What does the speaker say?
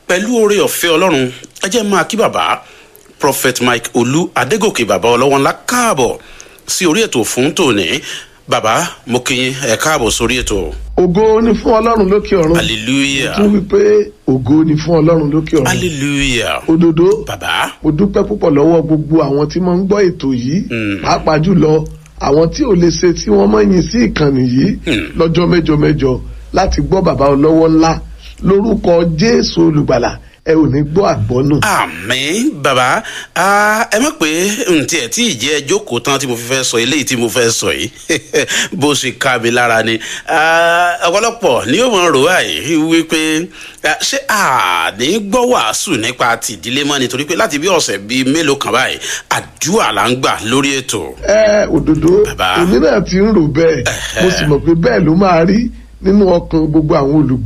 pẹ̀lú oore ọ̀fẹ́ ọlọ́run ẹ jẹ́ máa kí bàbá prophet mike olú adégòkè bàbá ọlọ́wọ́n ńlá káàbọ̀ sí orí ètò fún tòní bàbá mo kí yín ẹ káàbọ̀ sórí ètò ògo ni fún ọlọ́run lókè ọ̀run hallelujah tún wípé ògo ni fún ọlọ́run lókè ọ̀run hallelujah òdodo bàbá mo dúpẹ́ púpọ̀ lọ́wọ́ gbogbo àwọn tí mo ń gbọ́ ètò yìí pàápàá jùlọ àwọn tí ò lè ṣe tí wọ́n mọ̀ yín sí ìkànnì yìí lọ́jọ́ mẹ́jọ mẹ́jọ láti gbọ́ bàbá ọlọ́wọ́ ńlá lórúkọ jésù olùgbàlà ẹ ò ní gbọ́ àgbọ́nù. àmì bàbá ẹ mọ̀ pé ntí ẹ̀ tí ìjẹ́ jókòó tán tí mo fi fẹ́ sọ eléyìí tí mo fẹ́ sọ yìí bó ṣe ká mi lára ni ọ̀pọ̀lọpọ̀ ni yóò mọ̀ rò báyìí wípé ṣé àní gbọ́ wàásù nípa tìdílé mọ́ nítorí pé láti bí ọ̀sẹ̀ bíi mélòó kan báyìí àdúrà là ń gbà lórí ètò. ẹ òdodo Bàbá. èmi náà ti ń rò bẹ́ẹ̀ mo sì mọ̀ pé bẹ́ẹ̀ ló máa rí nínú ọkàn gbogbo àwọn olùgbọ́